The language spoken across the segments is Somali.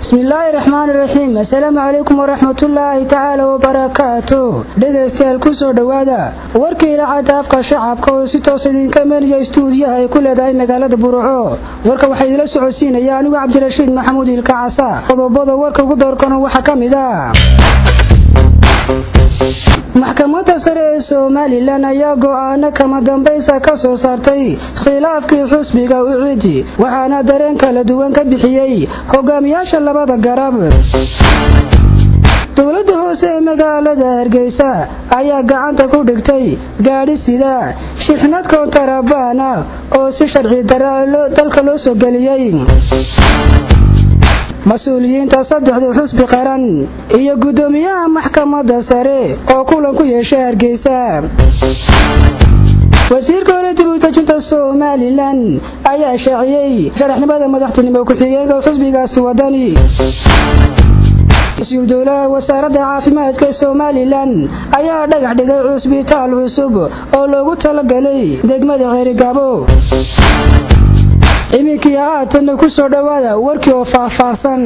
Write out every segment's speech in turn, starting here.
bismillaahi raxmaani raxiim assalaamu calaykum waraxmatullaahi tacaala wabarakaatu dhegaystayaal kusoo dhowaada warkii idaacadda afka shacabka oo si toos idinka imanaya istuudiyaha ay ku leedahay magaalada burco warka waxaa idila socodsiinaya anigu cabdirashiid maxamuud ilka casa qodobada warka ugu doorkano waxaa ka mid ah maxkamadda sare ee somalilan ayaa go'aano kama dambaysa ka soo saartay khilaafkii xusbiga ucidi waxaana dareen kala duwan ka bixiyey hogaamiyaasha labada garab dowladda hoose ee magaalada hargeysa ayaa gacanta ku dhigtay gaadhi sida shixnad koontarabaan ah oo si sharci dara dalka loo soo geliyey mas-uuliyiinta saddexda xusbi qaran iyo guddoomiyaha maxkamadda sare oo kulan ku yeeshay hargeysa wasiirka hore dib u dejinta somalilan ayaa shaaciyey sharaxnimada madaxtinimo ku-xigeenka xusbigaasi wadani mas-uul dowlaha wasaaradda caafimaadka ee somalilan ayaa dhagax dhigay cusbitaal cusub oo loogu talagalay degmada ceerigaabo iminkii haatanna ku soo dhowaada warkii oo faahfaahsan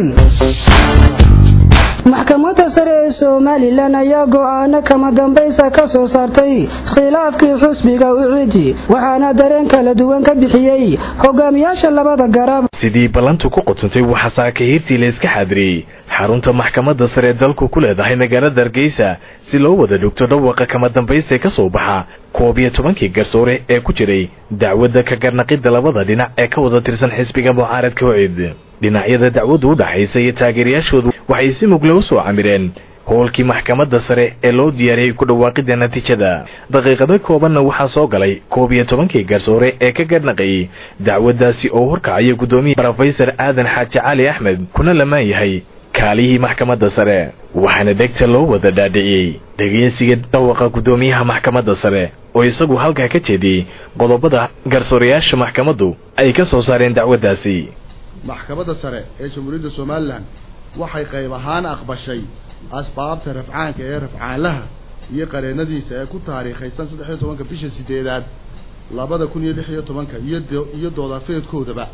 maxkamadda sare ee somalilan ayaa go'aano kama dambaysa ka soo saartay khilaafkii xusbiga ucidi waxaana dareen kala duwan ka bixiyey hogaamiyaasha labada garab sidii ballantu ku qotuntay waxaa saakahiirtii la iska xaadiriyey xarunta maxkamadda sare ee dalku ku leedahay magaalada hargeysa si loo wada dhogto dhawaqa kama dambaysta ka soo baxa koob iyo tobankii garsoore ee ku jiray dacwadda ka garnaqidda labada dhinac ee ka wada tirsan xisbiga mucaaradka hocid dhinacyada dacwaddu u dhaxaysa iyo taageerayaashoodu waxay si mugle u soo camireen howlkii maxkamadda sare ee loo diyaariyey ku dhawaaqidda natiijada daqiiqado koobanna waxaa soo galay koob iyo tobankii garsoore ee ka garnaqayay dacwaddaasi oo horkacaya guddoomiya rofesor aadan xaaji cali axmed kuna lamaan yahay kaalihii maxkamadda sare waxaana degta loo wada dhaadhiciyey dhegeysiga dhawaqa guddoomiyaha maxkamadda sare oo isagu halkaa ka jeediyey qodobada garsoorayaasha maxkamaddu ay ka soo saareen dacwaddaasi maxkamadda sare ee jamhuuriyadda somalilan waxay qayb ahaan aqbashay asbaabta rafcaanka ee rafcaanlaha iyo qareennadiisa ee ku taariikhaysan saddex iyo tobanka bisha sideedaad labada kun iyo lix iyo tobanka iyo doodafeedkoodaba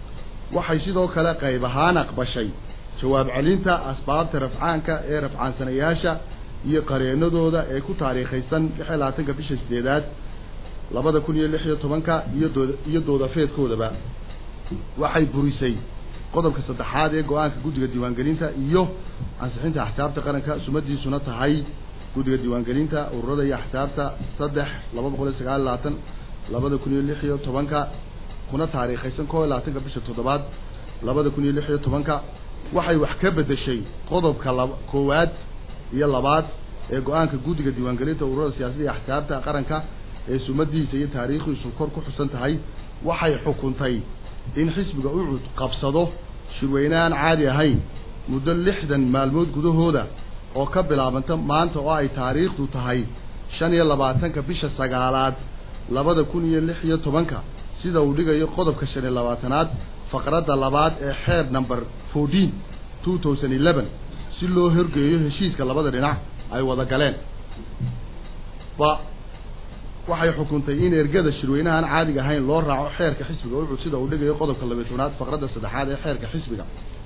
waxay sidoo kale qayb ahaan aqbashay jawaab celinta asbaabta rafcaanka ee rafcaansanayaasha iyo qareennadooda ee ku taariikhaysan lix iyo labaatanka bisha sideedaad labada kun iyo lix iyo tobanka iyo dood iyo doodafeedkoodaba waxay burisay qodobka saddexaad ee go-aanka guddiga diiwaangelinta iyo ansixinta axsaabta qaranka sumadiisuna tahay guddiga diiwaangelinta ururada iyo axsaabta saddex laba boqol iyo sagaal iyo labaatan labada kun iyo lix iyo tobanka kuna taariikhaysan koo iyo labaatanka bisha toddobaad labada kun iyo lix iyo tobanka waxay wax ka bedeshay qodobka laba koowaad iyo labaad ee go-aanka guddiga diiwaangelinta ururada siyaasadda iyo axsaabta qaranka ee sumadiisa iyo taariikhdiisu kor ku xusan tahay waxay xukuntay in xisbiga ucud qabsado shirweyne aan caadi ahayn muddo lixdan maalmood gudahooda oo ka bilaabanta maanta oo ay taariikhdu tahay shan iyo labaatanka bisha sagaalaad labada kun iyo lix iyo tobanka sida uu dhigayo qodobka shan iyo labaatanaad faqradda labaad ee xeer number fourteen two thousand eleven si loo horgeeyo heshiiska labada dhinac ay wada galeen ba waxay xukuntay in ergada shirweynahaan caadiga ahayn loo raaco xeerka xisbiga ucud sida uu dhigayo qodobka labiyo tobnaad faqradda saddexaad ee xeerka xisbiga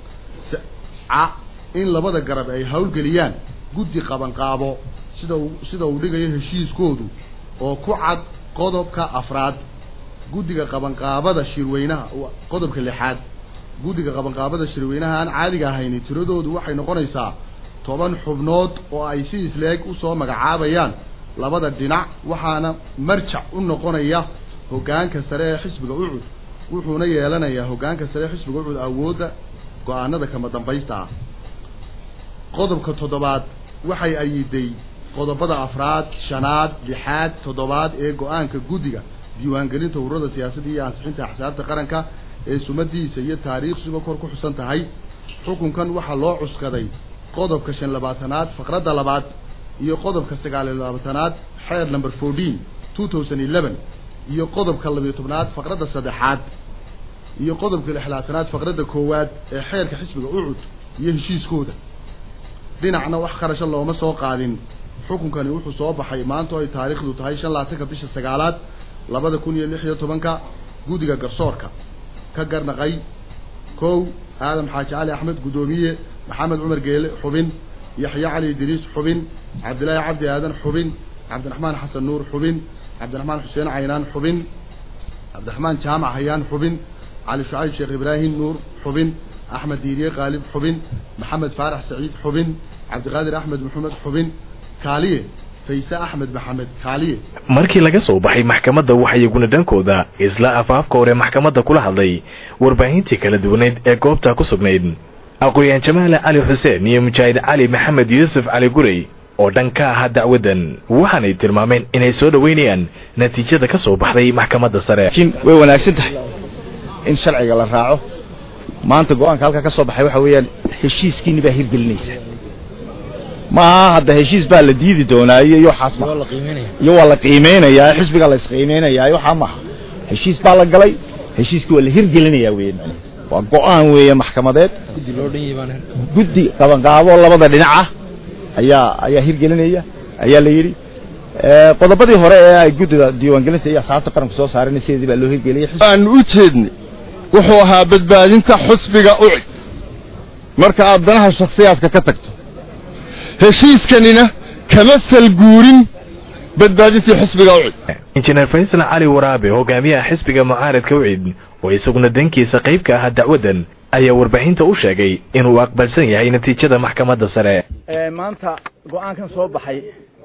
in labada garab ay howlgeliyaan guddi qabanqaabo sida uu sida uu dhigayo heshiiskoodu oo ku cad qodobka afraad guddiga qabanqaabada shirweynaha qodobka lixaad guddiga qabanqaabada shirweynaha aan caadiga ahayni tiradoodu waxay noqonaysaa toban xubnood oo ay si isleeg usoo magacaabayaan labada dhinac waxaana marjac u noqonaya hoggaanka sare ee xisbiga ucud wuxuuna yeelanayaa hoggaanka sare ee xisbiga ucud awoodda go-aanada kama dambaysta ah qodobka toddobaad waxay ayiday qodobada afraad shanaad lixaad toddobaad ee go-aanka guddiga diiwaangelinta ururada siyaasadda iyo ansixinta axsaabta qaranka ee sumadiisa iyo taariikhsuba kor ku xusan tahay xukunkan waxaa loo cuskaday qodobka shan labaatanaad faqradda labaad iyo qodobka sagaal iyo labaatanaad xeer number fourteen two thousand eleven iyo qodobka labiyo tobnaad faqradda saddexaad iyo qodobka lixlaatanaad faqradda koowaad ee xeerka xisbiga ucud iyo heshiiskooda dhinacna wax kharasho looma soo qaadin xukunkani wuxuu soo baxay maanta oo ay taariikhdu tahay shan labaatanka bisha sagaalaad labada kun iyo lix iyo tobanka guddiga garsoorka ka garnaqay kow aadam xaaji cali axmed guddoomiye maxamed cumar geele xubin yaxya cali idriis xubin cabdilaahi cabdi aadan xubin cabdiraxmaan xasan nuur xubin cabdiraxmaan xuseen caynaan xubin cabdiraxmaan jaamac hayaan xubin cali shucayb sheekh ibraahim nuur xubin axmed diiriye qaalib xubin maxamed faarax saciid xubin cabdiqaadir axmed maxamed xubin kaaliye fayse axmed maxamed kaaliye markii laga soo baxay maxkamadda waxaa iyaguna dhankooda isla afaafka hore maxkamadda kula hadlay warbaahintii kala duwaneyd ee goobta ku sugnayd aqooyaan jamaale cali xuseen iyo mujaahid cali maxamed yuusuf cali gurey oo dhan ka ahaa dacwaddan waxaanay tilmaameen inay soo dhoweynayaan natiijada ka soo baxday maxkamadda sare laakiin way wanaagsan tahay in sharciga la raaco maanta go-aanka halkaa ka soo baxay waxa weeyaan heshiiskiinni baa hirgelinaysa maaha hadda heshiis baa la diidi doonaa iyo iyo waxaas ma iyo waa la qiimeynayaa xisbigaa la isqiimeynayaa waxaa maaha heshiis baa la galay heshiiskii waa la hirgelinayaa weeye waa go-aan weeye maxkamadeed guddi qabanqaabo labada dhinac ah ayaa ayaa hirgelinaya ayaa la yidhi qodobadii hore ee ay guddida diiwaangelinta iyo asxaabta qaranku soo saareen sideedii baa loo hirgeliyey aan u jeednay wuxuu ahaa badbaadinta xusbiga ucid marka aad danaha shakhsiyaadka ka tagto heshiiskanina kama salguurin badbaadintii xusbiga ucid injineer faysal cali waraabe hogaamiyaha xisbiga mucaaradka ucid oo isaguna dankiisa qayb ka ahaa dacwaddan ayaa warbaahinta u sheegay inuu aqbalsan yahay natiijada maxkamadda sare maanta go-aankan soo baxay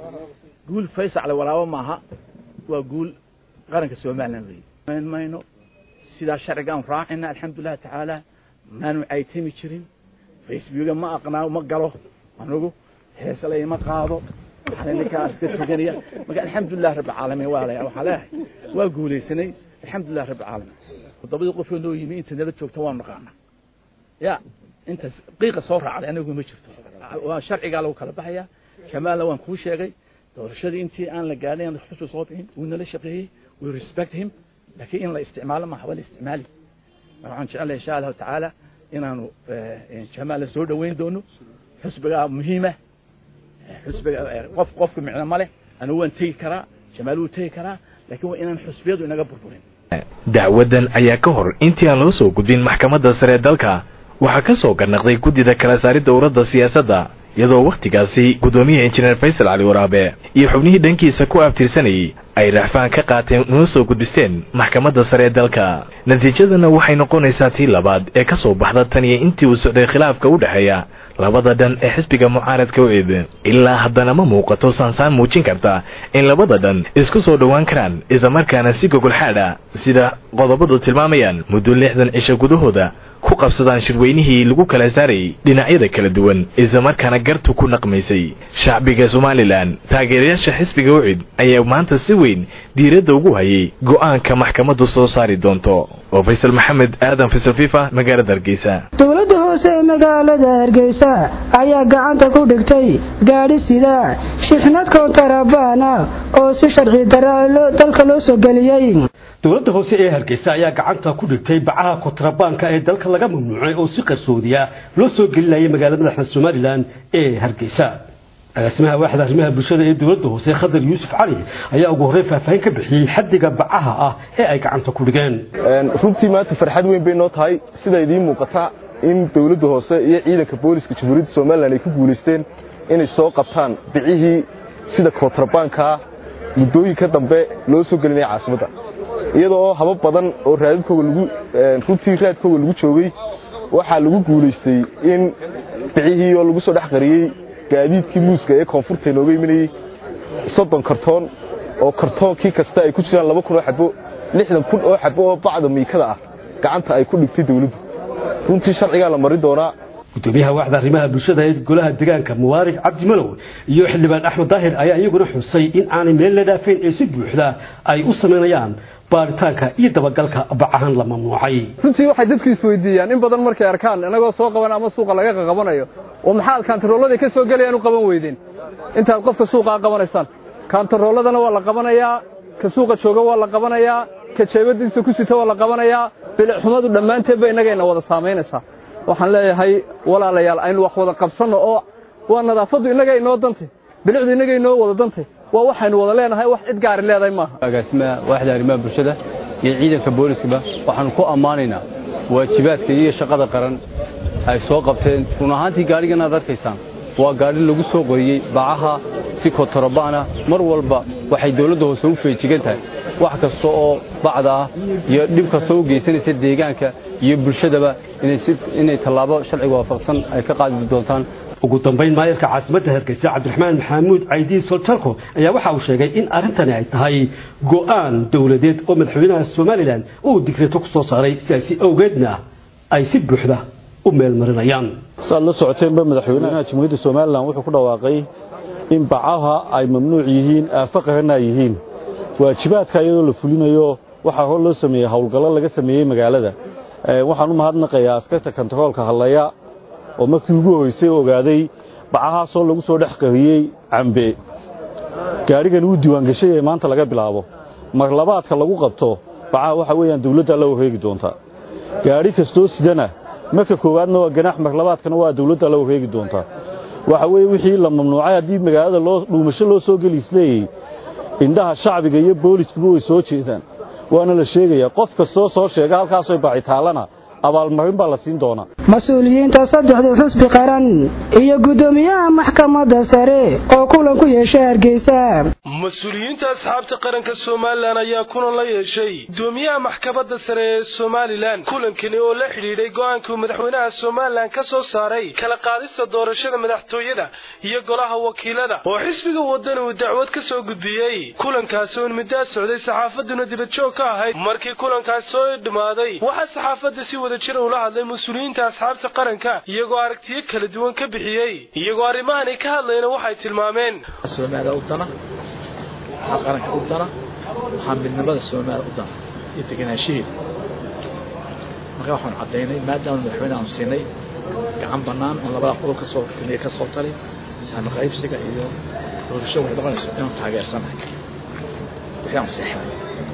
guul faysal walaabo maaha waa guul qaranka somalilan wey mayno sidaa sharcigaan raacina alxamdulilahi tacaala maanu caytami jirin facebooka ma aqnaa ma galo anugu heeslay ma qaado ninkaa iska tuganaya marka alxamdulilah rabbi caalamiin waa leeyahay waxaan leeyahay waa guulaysanay alxamdulilah rabbi caalamiin toddobadii qofoo noo yimi inta nala joogta waanu naqaanaa ya intaas qiiqa soo raacday anigu ma jirto waa sharcigaa lagu kala baxaya jamaalna waan kuu sheegay doorashadii intii aan la gaadhin aan xusbi soo bixin wuu nala shaqeeyey we respect him laakiin in la isticmaalo maaha waa la isticmaali waxaan jecelahay insha allahu tacaala inaanu jamaala soo dhoweyn doono xusbigaa muhiima xusbiga qof qofka micno ma leh anigu waan tegi karaa jamaal wuu tegi karaa laakiin waa inaan xusbiyadu inaga burburin dacwaddan ayaa ka hor intii aan loo soo gudbin maxkamadda sare dalka waxaa ka soo garnaqday guddida kala saaridda urada siyaasadda iyadoo wakhtigaasi guddoomiyaha injineer faysal cali waraabe iyo xubnihii dhankiisa ku abtirsanayay ay racfaan ka qaateen una soo gudbisteen maxkamadda sare ee dalka natiijadana waxay noqonaysaa tii labaad ee ka soo baxda tan iyo intii uu socday khilaafka u dhexeeya labada dhan ee xisbiga mucaaradka ucid ilaa haddana ma muuqato saansaan muujin karta in labada dhan isku soo dhowaan karaan islamarkaana si gogolxaadha sida qodobadu tilmaamayaan muddo lixdan cisho gudahooda ku qabsadaan shirweynihii lagu kala saarayay dhinacyada kala duwan islamarkaana gartu ku naqmaysay shacbiga somalilan taageerayaasha xisbiga ucid ayaa maanta si weyn diiradda ugu hayay go'aanka maxkamaddu soo saari doonto oo faysal maxamed aadan faysal fifa magaalada hargeysa dowladda hoose ee magaalada hargeysa ayaa gacanta ku dhigtay gaadhi sida shixnad kontarabaana oo si sharci dara dalka loo soo geliyey dowladda hoose ee hargeysa ayaa gacanta ku dhigtay bacaha kontrabaanka ee dalka laga mamnuucay oo si qarsoodiya loo soo gelinayay magaalada madaxda somalilan ee hargeysa agaasimaha waaxda arrimaha bulshada ee dowladda hoose khadar yuusuf cali ayaa ugu horreyn faahfaahin ka bixiyey xaddiga bacaha ah ee ay gacanta ku dhigeen runtii maanta farxad weyn bay noo tahay sida idiin muuqata in dowladda hoose iyo ciidanka booliska jamhuuriyadda somalilan ay ku guulaysteen inay soo qabtaan bicihii sida kontrabaankaa muddooyinka dambe loo soo gelinaya caasimadda iyadoo habab badan oo raadadkooga lagu runtii raadkooga lagu joogay waxaa lagu guulaystay in bicihii oo lagu soo dhex qariyey gaadiidkii muuska ee koonfurta inooga imanayey soddon kartoon oo kartoonkii kasta ay ku jiraan laba kun oo xabo lixdan kun oo xabo oo bacda miikada ah gacanta ay ku dhigtay dawladdu runtii sharcigaa la marin doonaa gudoomiyaha waaxda arrimaha bulshada ee golaha deegaanka mubaarak cabdi malow iyo xildhibaan axmed daahir ayaa iyaguna xusay in aanay meel la dhaafayn ee si buuxda ay u samaynayaan baaritaanka iyo dabagalka bacahan la mamnuucay runtii waxay dadku isweydiiyaan in badan markay arkaan inagoo soo qaban ama suuqa laga qabanayo oo maxaad kaantaroolladay ka soo gelayaan u qaban weydeen intaad qofka suuqaa qabanaysaan kaantarooladana waa la qabanayaa ka suuqa jooga waa la qabanayaa ka jeebadiisa ku sita waa la qabanayaa bilicxumadu dhammaanteedba innagayna wada saamaynaysaa waxaan leeyahay walaalayaal aynu wax wada qabsanno oo waa nadaafaddu innaga inoo dantay bilicdu innaga inoo wada dantay waa waxaynu wada leenahay wax cid gaari leedahay maaha agaasimaha waaxda arrimaha bulshada iyo ciidanka booliskaba waxaanu ku ammaanaynaa waajibaadka iyo shaqada qaran ay soo qabteen run ahaantii gaadhigan aad arkaysaan waa gaadhi lagu soo qoriyey bacaha si kotorobana mar walba waxay dawladda hoose u feejigan tahay wax kasta oo bacda ah iyo dhib kasta u geysanaysa deegaanka iyo bulshadaba inay tallaabo sharciga waafaqsan ay ka qaadi doontaan ugu dambayn maayarka caasimadda hargeysa cabdiraxmaan maxamuud caydiin soltarko ayaa waxa uu sheegay in arrintani ay tahay go'aan dowladeed oo madaxweynaha somalilan uu digreeto ku soo saaray sidaasi awgeedna ay si buuxda u meelmarinayaan saad la socoteenba madaxweynaha jamhuuriyadda somalilan wuxuu ku dhawaaqay in bacaha ay mamnuuc yihiin aafaqahana ay yihiin waajibaadka iyadoo la fulinayo waxaa hor loo sameeyey howlgallo laga sameeyey magaalada waxaan u mahadnaqayaa askarta kontaroolka hadlaya oo markii ugu horeysay ogaaday bacahaasoo lagu soo dhex qariyey cambe gaadhigan wuu diiwaangashay ee maanta laga bilaabo marlabaadka lagu qabto bacaha waxa weeyaan dawladda la wareegi doonta gaadhi kastoo sidana marka koowaadna waa ganaax marlabaadkana waa dawladda la wareegi doonta waxa weeye wixii la mamnuucay haddii magaalada loo dhuumasho loo soo geli isleeyey indhaha shacbiga iyo booliskuba way soo jeedaan waana la sheegayaa qof kastoo soo sheega halkaasoo bacitaalana abaalmarin baa la siin doonaa mas-uuliyiinta saddexda xusbi qaran iyo guddoomiyaha maxkamadda sare oo kulan ku yeeshay hargeysa mas-uuliyiinta asxaabta qaranka somalilan ayaa kulan la yeeshay guddoomiyaha maxkamadda sare ee somalilan kulankani oo la xidhiidhay go-aankuu madaxweynaha somalilan ka soo saaray kala qaadista doorashada madaxtooyada iyo golaha wakiilada oo xisbiga waddan uu dacwad ka soo gudbiyey kulankaasi oo middaa socday saxaafaduna dibadjoog ka ahayd markii kulankaas soo dhammaaday waxaa saxaafadda si wada jira ula hadlay mas-uuliyiinta asxaabta qaranka iyagoo aragtiyo kala duwan ka bixiyey iyagoo arrimahani ka hadlayna waxay tilmaameen somaaliya u dana waxaa qaranka u dana waxaa midnimada soomaaliya u dana iyo deganaanshaheeda marka waxaan caddaynay maadaama madaxweyne aanu siinay gacan bannaan oo labada qodob kasoo taliya ka soo tali saami qaybsiga iyo doorasho waxay noqonayso inaanu taageersanahay wixii aanu seexnay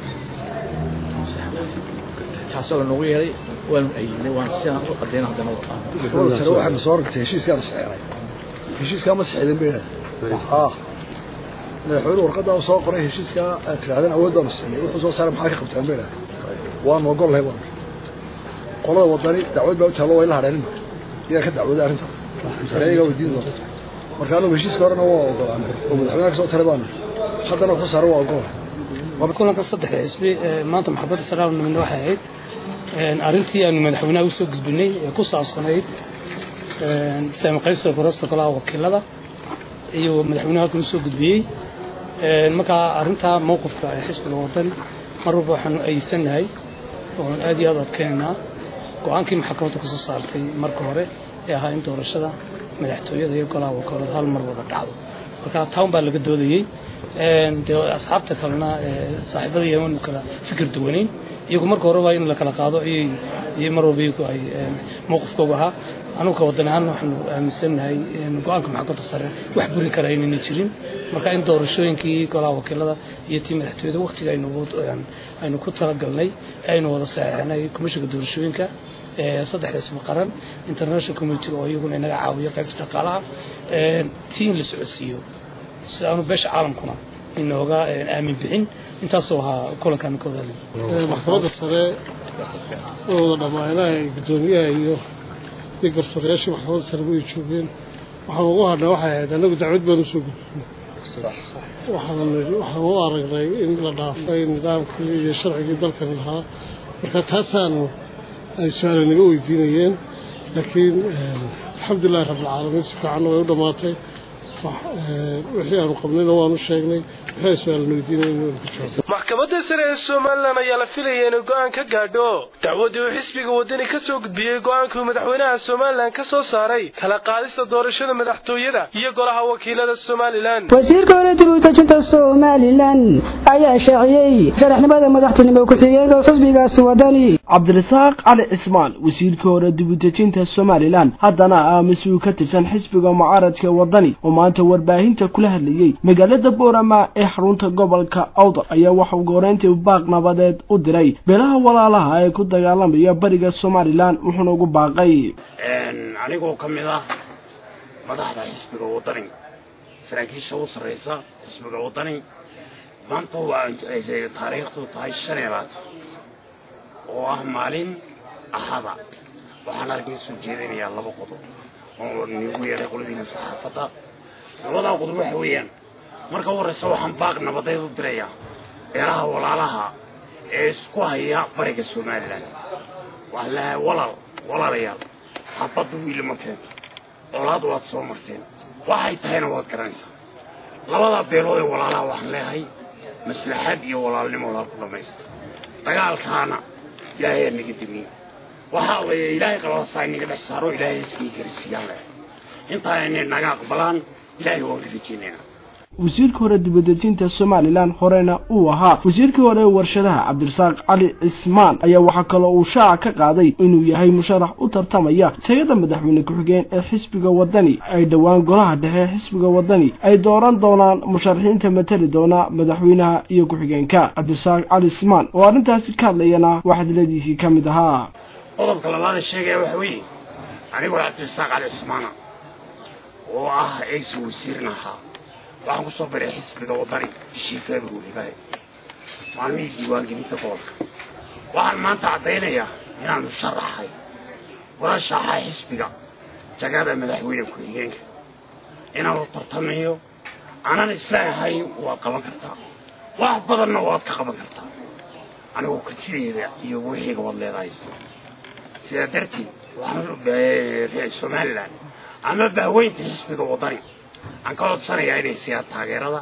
taasoo la noogu yeeray waanu ayidnay waan sidaan u cadayna haddana sare waxaanu soo ragtay heshiiskaan saxeexay heshiiskaa ma saxeexdin bay haa madaxweyne warqaddaa soo qoray heshiiskaa aad tirahdeen awooddaanu siinay wuxuu soo saaray maxaa ka qabtaan bay dhahay waanu ogol lahay waan qolada wadani dacwad baa u taalo way la hadheenin iyaa ka dacwooday arrinta iyagaa weydiin doonta marka anagu heshiiska horena waa ogolaanay oo madaxweynaha ka soo taray baanu haddana wuxuu saaray waa ogolahay kulanka saddexda xisbi maanta maxkamadda sare aanu nimidna waxay ahayd arrintii aanu madaxweynaha usoo gudbinay ee ku saabsanayd saami qaybsiga gorasta golaha wakiilada iyo madaxweynaha halkan usoo gudbiyey markaa arrintaa mowqifka ee xisbiga wadan mar walba waxaanu ayisannahay oon aad iyo aad adkeynaynaa go-aankii maxkamadda ka soo saartay marka hore ee ahaa in doorashada madaxtooyada iyo golaha wakiilada hal mar wada dhacdo marka town baa laga doodayey dee asxaabta kalena saaxiibada yeman kala fikir duwanayn iyagu marka horeba in la kala qaado iyo mar walba iyagu ay mowqifkooga ahaa anugu ka wadan ahaan waxaanu aaminsannahay go-aanka maxkamadda sare wax buri kara inayna jirin marka in doorashooyinkii golaha wakiilada iyo tii madaxtooyada waktiga aynu ku talagalnay aynu wada saxeexnay komishinka doorashooyinka saddexda isma qaran international community oo iyaguna inaga caawiyo qaybta dhaqaalaha tii in la socodsiiyo si aanu beesha caalamkuna inooga aamin bixin intaasoo ahaa kulankan ka wadaali maxkamadda sare oo wada dhammaanaha guddoomiyaha iyo iyo garsoorayaashii maxkamadda sare way joogeen waxaan ugu hadhnay waxay ahayd annagu dacwad baan usoo gudbinay waxaan u aragnay in la dhaafay nidaamkii iyo sharcigii dalkani lahaa marka taasaanu ay su-aala naga weydiinayeen laakiin alxamdulilahi rabbilcaalamiin si fiicanna way u dhammaatay wixii aanu qabnayna waanu sheegnay wixii ay su-aalna weydiinayeen ka jawaab maxkamadda sare ee somalilan ayaa la filaya inuu go-aan ka gaadho dacwaddii uu xisbiga waddani ka soo gudbiyey go-aankuu madaxweynaha somalilan ka soo saaray kala qaadista doorashada madaxtooyada iyo golaha wakiilada somalilan wasiirka hore dib u dejinta somalilan ayaa shaaciyey sharaxnimada madaxtinimo ku-xigeenka xisbigaasi wadani cabdirasaaq cali cismaan wasiirka hore dib u dejinta somalilan haddana ah mas-uul ka tirsan xisbiga mucaaradka wadani oo maanta warbaahinta kula hadlayey magaalada boorama ee xarunta gobolka awdar ayaa waxauu gooreyntii baaq nabadeed u diray beelaha walaalaha ee ku dagaalamaya bariga somalilan wuxuuna ugu baaqay anigoo ka mid ah madaxda xisbiga wadani saraakiisha u sarraysa xisbiga wadani maanta waa taariikhdu tahay shan iyo labaatan oo ah maalin ahada waxaan arkin soo jeedinayaa laba qodob oo nigu yeedhay qoladiina saxaafadda labadaa qodob waxa weeyaan marka u horreysa waxaan baaq nabadeed u dirayaa beelaha walaalaha ee isku haya bariga somalilan waxaan leeyahay walaal walaalayaal xabadda wiilama keento colaad waad soo marteen waxay tahayna waad garanaysaa labadaa beelood ee walaalaha waxaan leeyahay maslaxad iyo walaalnimo walaal ku dhammaysta dagaalkaana ilaahay aa naga demiye waxaa weeye ilaahay qalalasaa inaga dhex saaro ilaahay iskii garisiiyaan leeyahay intaa inay naga aqbalaan ilaahay waan ka rajaynaynaa wasiirka hore dibadejinta somalilan horena uu ahaa wasiirkii hore ee warshadaha cabdirasaaq cali cismaan ayaa waxaa kaloo uu shaaca ka qaaday inuu yahay musharax u tartamaya tagada madaxweyne ku-xigeen ee xisbiga wadani ay dhowaan golaha dhexe xisbiga wadani ay dooran doonaan musharaxiinta matali doona madaxweynaha iyo ku-xigeenka cabdirasaaq cali cismaan oo arrintaasi ka hadlayana waxadiladiisii ka mid ahaa qodobka labaada sheegaya waxa weeye anigoo cabdirasaaq cali cismaana oo ah eegsi wasiirin ahaa waxaan ku soo baray xisbiga wadani bishii february maalmihii diiwaangelinta gobolka waxaan maanta caddaynayaa inaanu sharaxay warashaxaa xisbiga jagada madaxweyne ku-xigeenka inaanu tartamayo aanan isleeyahay waad qaban kartaa wax badanna waad ka qaban kartaa anigoo kartideeda iyo wixiiga waad leedahay sidaa darteed waxaan somalilan ama bahweynta xisbiga wadani waxaan ka codsanayaa inay siiyaan taageerada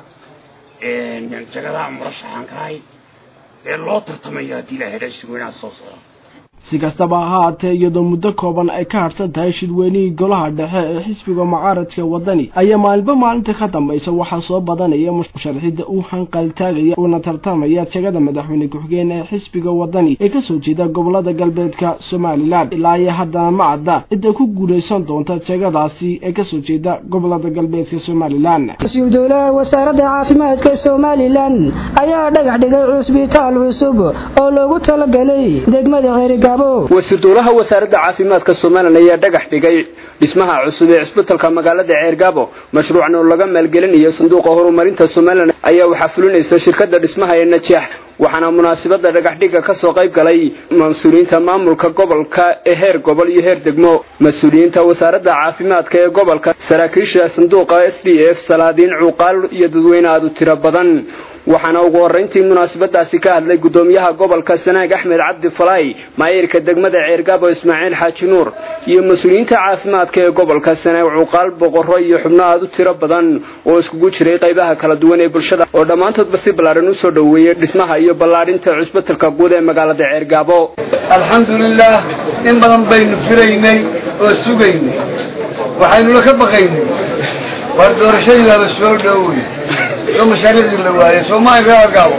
jagadaha murashaxaan ka ahay ee loo tartamayo haddii la hedha shirweynaha soo socda si kastaba ha haatee iyadoo muddo kooban ay ka harsan tahay shirweynihii golaha dhexe ee xisbiga mucaaradka wadani ayaa maalinba maalinta ka dambaysa waxaa soo badanaya musharaxida u hanqaltaagaya uuna tartamaya jagada madaxweyne ku-xigeen ee xisbiga wadani ee kasoo jeeda gobolada galbeedka somalilan ilaa iyo haddana ma cadda cidda ku guulaysan doonta jagadaasi ee kasoo jeeda gobolada galbeedka somalilan wasiir dowlaha wasaaradda caafimaadka somalilan ayaa dhagax dhigay cusbitaal cusub oo loogu talagalay degmada ceeriga wasiir dowlaha wasaaradda caafimaadka somalilan ayaa dhagax dhigay dhismaha cusub ee cisbitalka magaalada ceergaabo mashruucan oo laga maalgelinayo sanduuqa horumarinta somalilan ayaa waxaa fulinaysa shirkadda dhismaha ee najeex waxaana munaasabada dhagaxdhiga ka soo qayb galay mas-uuliyiinta maamulka gobolka ee heer gobol iyo heer degmo mas-uuliyiinta wasaaradda caafimaadka ee gobolka saraakiisha sanduuqa s d f salaadiin cuuqaal iyo dadweyne aad u tiro badan waxaana ugu horrayntii munaasabadaasi ka hadlay guddoomiyaha gobolka sanaag axmed cabdi falaay maayirka degmada ceergaabo ismaaciil xaaji nuur iyo mas-uuliyiinta caafimaadka ee gobolka sanaag cuuqaal boqorro iyo xubno aad u tiro badan oo iskugu jiray qaybaha kala duwan ee bulshada oo dhammaantoodba si ballaaran u soo dhoweeyey dhismaha iyo ballaadhinta cusbitalka guud ee magaalada ceergaabo alxamdulilaah in badan baynu firaynay oo sugaynay waxaynula ka baqaynay war doorashadiibaaba soo dhowey oo mashaariicdii la waayay soomaali reer gaabo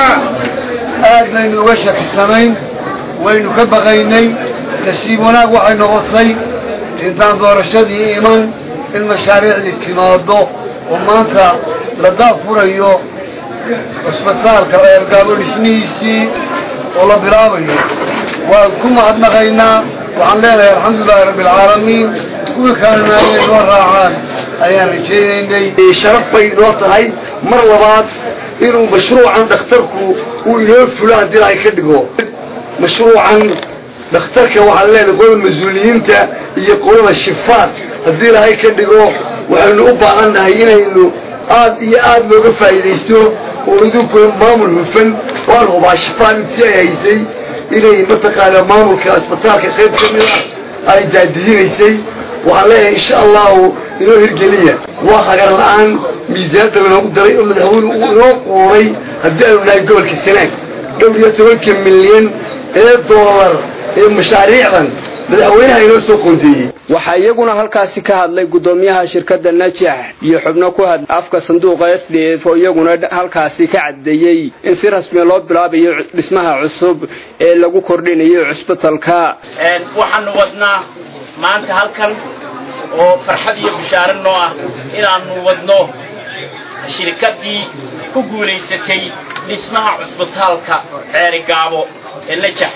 aad baynu uga shakisanayn waynu ka baqaynay nasiib wanaag waxay noqotay intaan doorashadii iman in mashaariicdii timaado oo maanta la daafurayo cusbitaalka reer gaabo dhismihiisii oo la bilaabayo waan ku mahadnaqaynaa waxaan leenahay alxamdulilahi rabbi alcaalamiin kuwii kalena inay noo raacaan ayaan rajaynaynay sharaf bay noo tahay mar labaad inuu mashruucan dhakhtarku uu inoo fulo haddii ay ka dhigo mashruucan dhakhtarka waxaan leenahay qolada mas-uuliyiinta iyo qolada shifaad haddii ilaahay ka dhigo waxaynu u baahan nahay inaynu aad iyo aad looga faa'iidaysto oo idinku maamul hufan waan hubaa shifaad intii ay haysay inay mataqaanaa maamulka asbitaalka qayb ka mid ah ay daadihinaysay waxaan leeyahay insha allahu inoo hirgeliya waa hagar la-aan miisaanta lanoogu daray oo madaxweyne uu inoo quuray haddii aanu nahay gobolka sanaag dhowr iyo tobanka milyan ee doolar ee mashaariicdan madaxweynaha inoo soo qoondeeyey waxaa iyaguna halkaasi ka hadlay guddoomiyaha shirkadda najax iyo xubno ku hadlay afka sanduuqa s d f oo iyaguna halkaasi ka caddeeyey in si rasmiya loo bilaabayo dhismaha cusub ee lagu kordhinayo cusbitalka waxaanu wadnaa maanta halkan oo farxad iyo bishaaro noo ah inaannu wadno shirkaddii ku guulaysatay dhismaha cusbitaalka ceerigaabo ee najax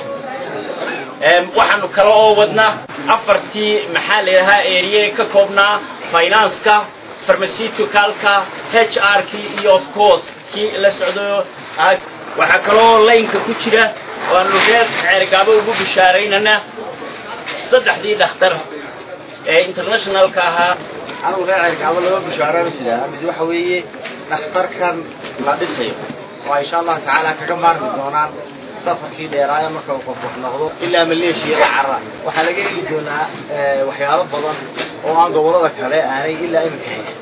waxaanu kale oo wadnaa afartii maxaa la yidhahaa eriye ka koobnaa finanska farmasitucalka h r kii iyo of course kii la socdo waxaa kaloo laynka ku jira waanu reer ceergaabo ugu bishaaraynana saddexdii dhakhtar ee internationalka ahaa anigu reer cerkaabo laba bishaaraba sidaa mid waxa weeye dhakhtarkan la dhisayo oo insha allahu tacaala kaga maarmi doonaan safarkii dheeraaya marka uu qof wax noqdo ilaa maleeshiyada carra waxaa laga heli doonaa waxyaabo badan oo aan gobolada kale aanay ilaa iminka haysan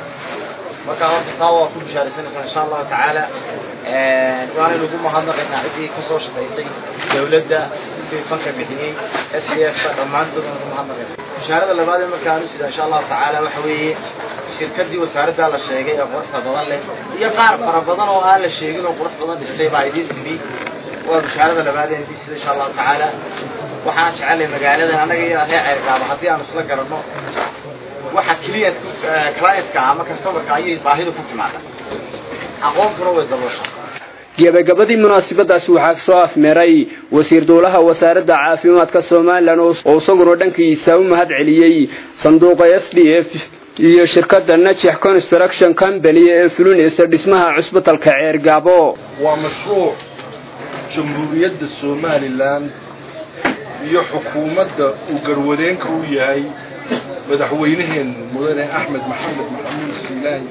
marka horta taa waa ku bishaaraysanaysaa insha allahu tacaala waanaynu ugu mahadnaqaynaa ciddii kasoo shaqaysay dawladda kuwii fanka bixiyey s d f dhammaantood aan ugu mahadnaqayna bishaarada labaad ee marka aanu sida insha allahu tacaala waxa weeye shirkadii wasaaradda la sheegay ee quruxda badan leh iyo qaar fara badan oo aan la sheegin oo qurux badan dhistay baa idiin timi waa bishaarada labaad ee idin sida insha allahu tacaala waxaan jecelay magaalada annaga iyo reer ceergaaba haddii aanu isla garanno waxa client clientka ama customerka ayay baahidu ku timaada aqoontuna way dabooshaa gebagabadii munaasabadaasi waxaa soo afmeeray wasiir dowlaha wasaaradda caafimaadka somalilan oo isaguna dhankiisa u mahad celiyey sanduuqa s d f iyo shirkadda najex construction company ee fulinaysa dhismaha cusbitalka ceergaabo waa mashruuc jamhuuriyadda somalilan iyo xukuumadda uu garwadeenka u yahay madaxweynaheen mudane axmed maxamed maxamuud siilaani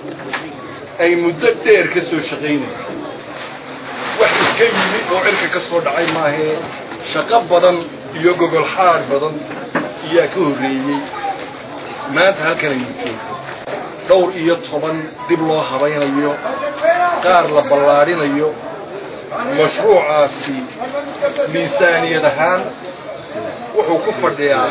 ay muddo dheer ka soo shaqaynaysay wax iska yimid oo cirka ka soo dhacay maahee shaqo badan iyo gogol xaar badan ayaa ka horreeyey maanta halkan aynu joogno dhowr iyo toban dib loo habaynayo qaar la ballaadhinayo mashruucaasi miisaaniyad ahaan wuxuu ku fadhiyaa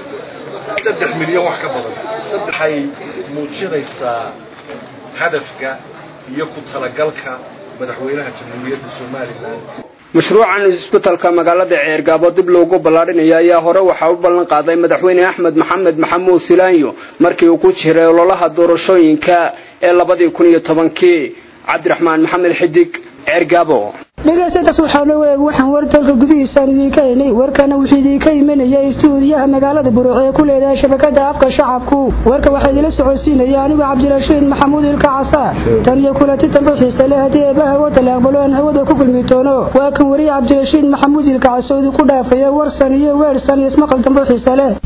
saddex milyan wax ka badan saddexay muujinaysaa hadafka iyo ku talagalka madaxweynaha jamhuuriyadda somalilan mashruucan isbitalka magaalada ceergaabo dib loogu ballaadhinayo ayaa hore waxaa u ballan qaaday madaxweyne axmed maxamed maxamuud silaanyo markii uu ku jiray ololaha doorashooyinka ee labadii kun iyo tobankii cabdiraxmaan maxamed xidig ceergaabo dhegaystayaas waxaa loo eeg waxaan war dalka gudihiisaan idiinka helnay warkana wuxuu idiinka imanaya istuudiyaha magaalada buruuc ee ku leedahay shabakada afka shacabku warka waxaa idila socodsiinaya anigu cabdirashiid maxamuud ilka casaar tan iyo kulanti dambe xiise leh haddii eebbaha hawada la aqbalo aan hawada ku kulmi doono waa kan wariye cabdirashiid maxamuud ilka casoodi ku dhaafaya warsan iyo weersan iyo ismaqal dambe xiise leh